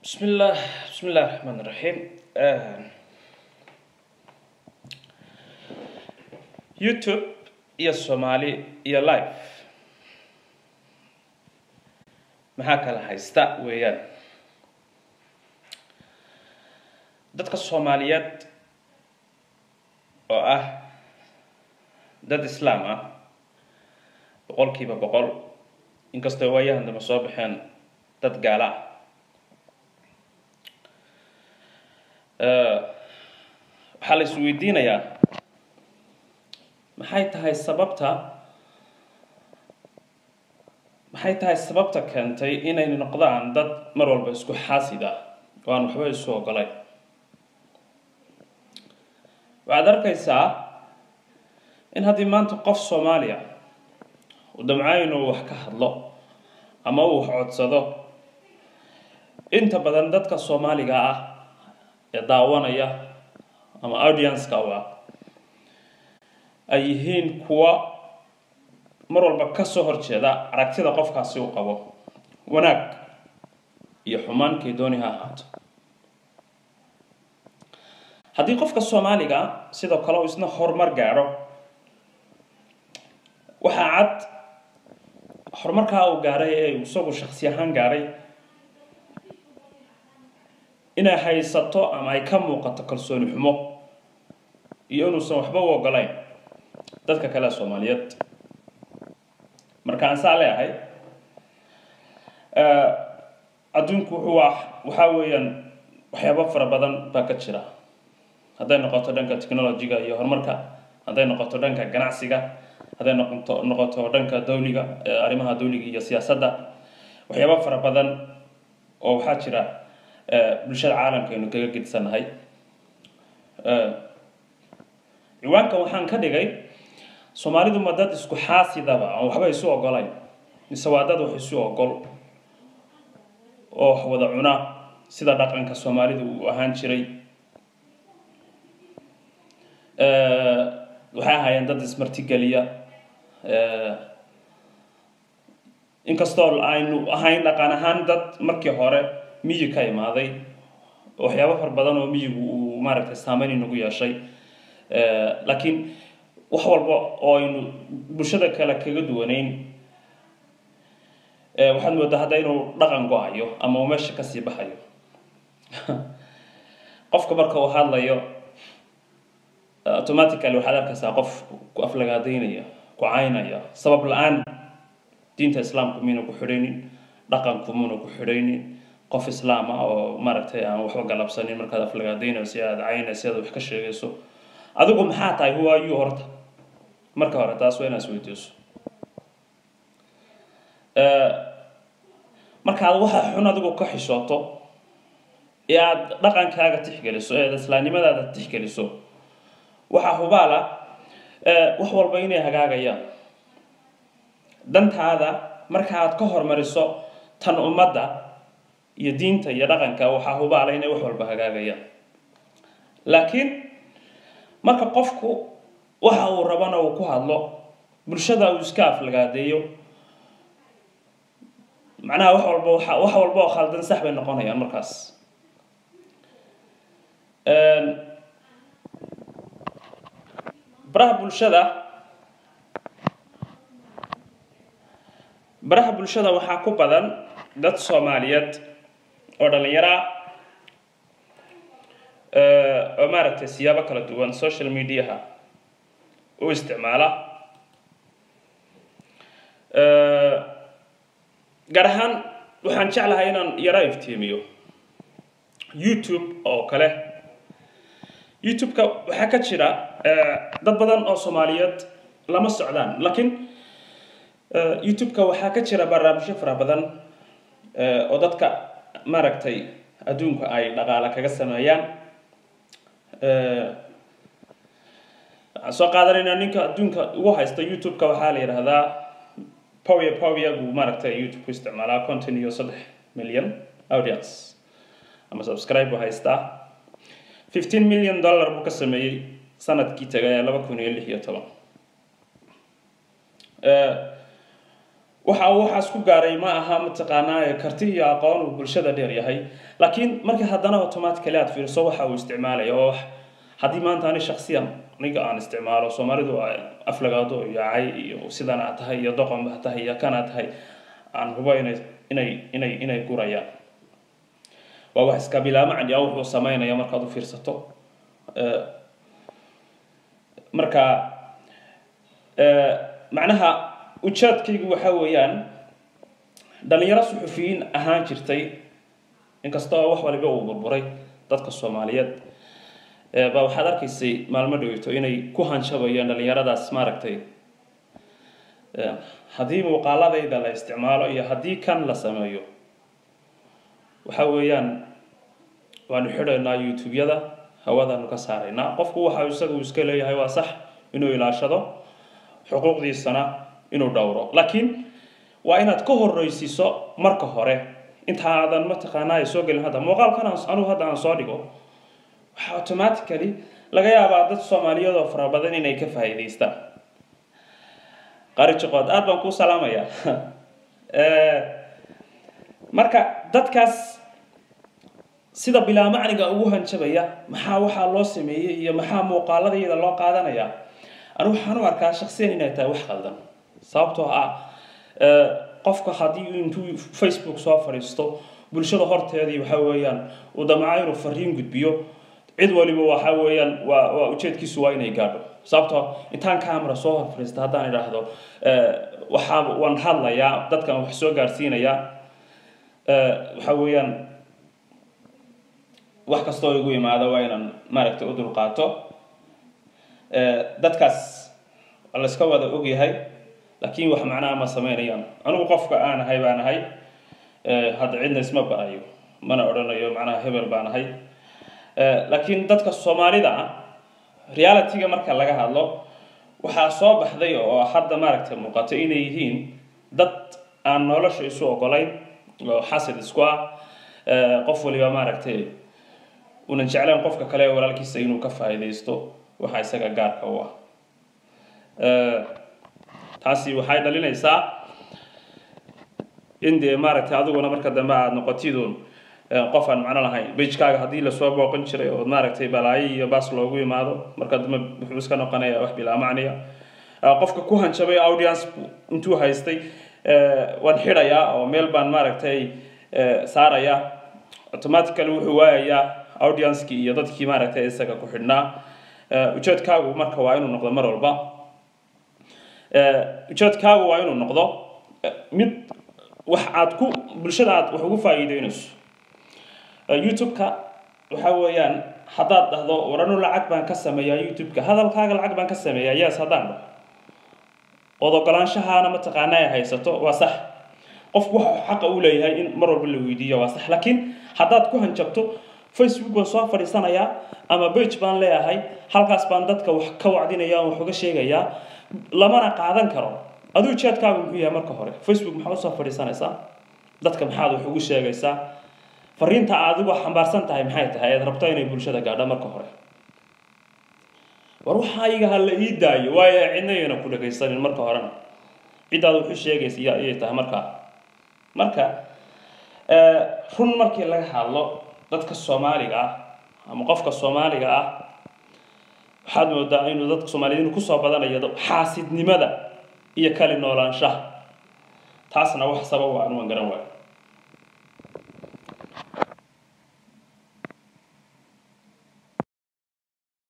بسم الله بسم الله الرحمن الرحيم آه. يوتيوب iyo Soomaali iyo live maxaa kala haysta weeyaan dadka Soomaaliyeed oo ah dad islaam ah boqolkiiba boqol inkastoo waayahan dambe soo baxeen dad gaala ah waxaa la isweydiinayaa maxay tahay sababta maxay tahay sababta keentay inay noqdaan dad mar walba isku xaasid ah oo aan waxba isu ogolayn waxaad arkaysaa in haddii maanta qof soomaaliya uu damcayo inuu wax ka hadlo ama uu wax codsado inta badan dadka soomaaliga ah ee daawanaya ama audience-ka u ah ay yihiin kuwa mar walba kasoo horjeeda aragtida qofkaasi u qabo wanaag iyo xumaankii dooni ha ahaato haddii qofka soomaaliga sidoo kale uu isna horumar gaadho waxaa cad horumarkaa uu gaadhay ee isagu shaksi ahaan gaadhay inay haysato ama ay ka muuqato kalsooni xumo iyo inuusan waxba u ogolayn dadka kale soomaaliyeed marka aan saa leeyahay adduunku wuxuu waxaa weeyaan waxyaabo fara badan baa ka jira hadday noqoto dhanka technology-ga iyo horumarka hadday noqoto dhanka ganacsiga hadday noqoto noqoto dhanka dawliga arrimaha dawliga iyo siyaasadda waxyaabo fara badan oo waxaa jira bulshada caalamka aynu kaga gedisannahay ciwaankan waxaan ka dhigay soomaalidu ma dad isku xaasidaba aan waxba isu ogolayn mise waa dad wax isu ogol oo wax wada cuna sida dhaqanka soomaalidu uu ahaan jiray waxay ahaayeen dad ismartigeliya inkastoo aynu ahayn dhaqan ahaan dad markii hore miyi ka imaaday waxyaabo fara badan oo miyigu uu maaragtay saameyn inagu yeeshay laakiin wax walba oo aynu bulshada kale kaga duwanayn waxaad moodaa hadda inuu dhaqan go-ayo ama uu meesha kasii baxayo qofka marka uu hadlayo automatically waxaad arkaysaa qof ku aflagaadaynaya ku caynaya sabab la-aan diinta islaamku miyna ku xidhaynin dhaqanku muna ku xidhaynin qof islaam ah oo maaragtay aan waxba galabsanin markaad aflagaadaynayso aad caynayso aad wax ka sheegayso adigu maxaa tahay who are you horta marka hore taas waa inaad isweydiiso markaad waxa xun adigu ka xishooto ee aada dhaqankaaga tixgeliso ee aad islaamnimadaada tixgeliso waxaa hubaala wax walba inay hagaagayaan dantaada marka aad ka hormariso tan ummadda iyo diinta iyo dhaqanka waxaa hubaala inay wax walba hagaagayaan laakiin marka qofku waxa uu rabana uu ku hadlo bulshada uu iska aflagaadeeyo macnaha wax walba wax walba oo khaldan sax bay noqonayaan markaas baraha bulshada baraha bulshada waxaa ku badan dad soomaaliyeed oo dhalinyaro ah oo maaragtay siyaabo kala duwan social mediaha u isticmaala gaar ahaan waxaan jeclahay inaan yaro iftiimiyo youtube oo kale youtube-ka waxaa ka jira dad badan oo soomaaliyeed lama socdaan laakiin youtube-ka waxaa ka jira barnaamijyo fara badan oo dadka maaragtay adduunka ay dhaqaale kaga sameeyaan waxaan soo qaadanaynaa ninka adduunka ugu haysta youtube-ka waxaa la yidhaahdaa powia powia buu maaragtay youtube ku isticmaalaa content iyo saddex million audience ama subscribe buu haystaa fifteen million dollar buu ka sameeyey sanadkii tagay laba kun iyo lix iyo toban waxa uu waxaas ku gaaray ma aha mataqaanaa karti iyo aqoon uu bulshada dheer yahay laakiin markii haddana automatically aad fiiriso waxa uu isticmaalaya oo haddii maanta ani shaksiyan aniga aan isticmaalo soomaalidu aflagaado iyo cay iyo sidan aad tahay iyo doqon baa tahay iyo kan aad tahay aan hubo inay inay inay inay gurayaan waa wax iska bilaa macni ah wuxuu samaynaya markaad u fiirsato marka macnaha ujeedkaygu waxa weeyaan dhalinyaro suxufiyiin ahaan jirtay inkasta oo wax waliba uu burburay dadka soomaaliyeed baa waxaad arkaysay maalmo dhaweyto inay ku hanshabayaan dhalinyaradaas maaragtay haddii muuqaaladayda la isticmaalo iyo haddii kan la sameeyo waxa weeyaan waanu xidhaynaa youtube-yada hawadaanu ka saaraynaa qofku waxa isaga uu iska leeyahay waa sax inuu ilaashado xuquuqdiisana inuu dhowro laakiin waa inaad ka horreysiiso marka hore inta aadan mataqaanaa ay soo gelin hadda muuqaalkan anugu hadda aan soo dhigo waxaa automatically laga yaabaa dad soomaaliyeed oo fara badan inay ka faa'iidaystaan qari jiqood aada baan kuu salaamayaa marka dadkaas sida bilaa macniga ugu hanjabaya maxaa waxaa loo sameeyey iyo maxaa muuqaaladayda loo qaadanaya anu waxaan u arkaa shaksiyan inay tahay wax qaldan sababtoo ah qofka haddii intuu facebook soo fadhiisto bulshada horteedii waxa weeyaan uu damca inuu fariin gudbiyo cid waliba waxa weeyaan waa waa ujeedkiisu waa inay gaadho sababtoo intaan camera soo hor fadhiista haddaan idhaahdo waxaa waan hadlayaa dadkan wax soo gaarsiinayaa waxa weeyaan wax kastoo igu imaado waa inaan maaragtay u dulqaato dadkaas la iska wada ogyahay laakiin wax macnaha ma sameynayaan anigu qofka aan ahay baan ahay hadda cidna isma barayo mana odhanayo macnaha hebel baan ahay laakiin dadka soomaalida ah realityga marka laga hadlo waxaa soo baxday oo hadda maaragtay muuqato inay yihiin dad aan nolosha isu ogolayn oo xasid isku ah qof waliba maaragtay unan jeclayn qofka kale ee walaalkiisa inuu ka faa'iidaysto waxa isaga gaarka u ah taasi waxay dhalinaysaa in dee maaragtay adiguna marka dambe aada noqotidun qof aan macno lahayn bajkaaga haddii lasoo booqan jiray oo maaragtay balaayo iyo baas loogu imaado marka dambe wuxuu iska noqonaya wax bilaa macniya qofka ku hanjabay audience intuu haystay waan xidhayaa oo meel baan maaragtay saaraya automatically wuxuu waayayaa audiencekii iyo dadkii maaragtay isaga ku xidhnaa ujeedkaagu marka waa inuu noqdo mar walba ujeedkaagu waa inuu noqdo mid wax aad ku bulshada aad wax ugu faa'iideynayso youtube-ka waxa weeyaan haddaad dhahdo waranu lacag baan ka sameeyaa youtube-ka hadalkaaga lacag baan ka sameeyaa yes haddaan dhaho ood ogolaanshahaana mataqaana ay haysato waa sax qofku waxa xaqa u leeyahay in mar walba la weydiiyo waa sax laakiin haddaad ku hanjabto facebook baan soo fadhiisanayaa ama bage baan leeyahay halkaas baan dadka wax ka wacdinaya wax uga sheegayaa lamana qaadan karo aduu ujeedkaagu muxuu yahay marka hore facebook maxaa usoo fadhiisanaysaa dadka maxaad wax ugu sheegaysaa fariinta adigu xambaarsan tahay maxay tahay eed rabto inay bulshada gaadho marka hore war waxaa iga ha la ii daayo waayo cidna yayna ku dhagaysanin marka horena ciddaad wuxu sheegaysa iya iyay tahay markaa marka run markii laga hadlo dadka soomaaliga ah ama qofka soomaaliga ah waxaad moodaa inuu dadka soomaaliyed inuu kusoo badanayo xaasidnimada iyo kali noolaanshaha taasna wax sabab aan waan garan waayo